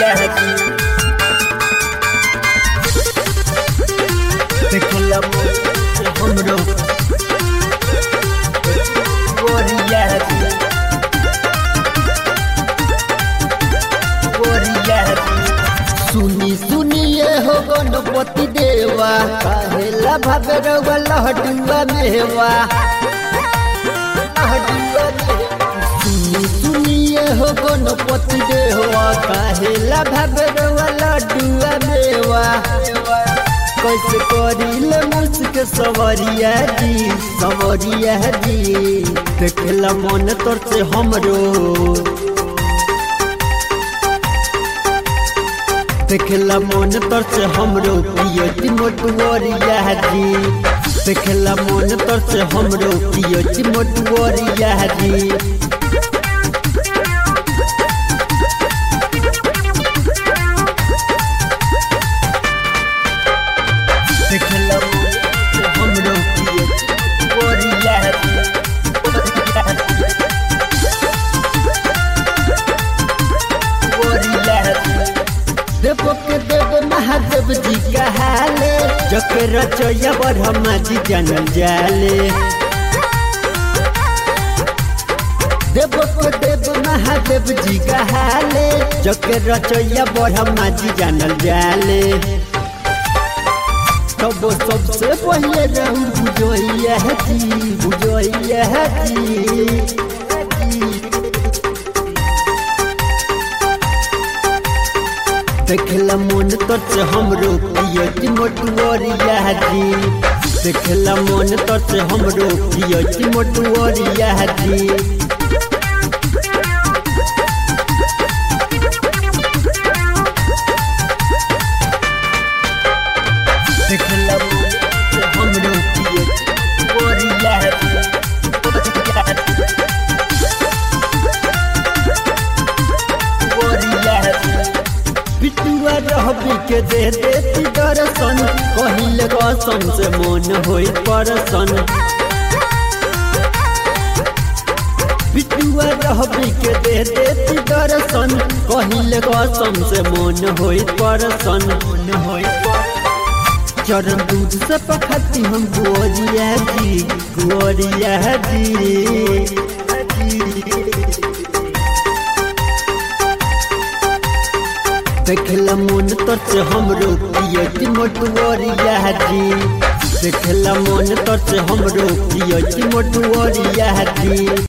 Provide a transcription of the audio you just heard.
aquí. देखला हमरो गोरिया की गोरिया की सुनी सुनिए हो गणपति देवा कहेला भावे रवा लहटुआ मेवा लहटुआ मेवा सुनी सुनिए हो गणपति देवा कहेला भावे रवा लहटुआ मेवा कैसे करिल मुझक सवरिया जी सवरिया जी देखला मन तोर से हमरो देखला मन तोर से हमरो पियती मोटुअरिया जी देखला मन तोर से हमरो पियती मोटुअरिया जी देखला मन से हमरो पियती मोटुअरिया देव के देव महादेव जी कहाले जके रचैया ब्रह्मा जी जानल जाले देव के देव महादेव जी कहाले जके रचैया ब्रह्मा जी जानल जाले तब सबसे पहले रहू बुझैया जी बुझैया जी देखला मन तोर से हमरो पियती मोटुअरिया जी देखला मन तोर से हमरो पियती मोटुअरिया जी देखला मन से हमरो पियती मोटुअरिया जी बिटुआ रहबी के दे देती दर्शन कहिल गसन से मन होई परसन बिटुआ रहबी के दे देती दर्शन कहिल गसन से मन होई परसन मन होई चरण दूध से पखती हम गोरिया जी गोरिया जी देखला मन तोर से हमरो पियती मोटुअरिया जी देखला मन तोर से हमरो पियती मोटुअरिया जी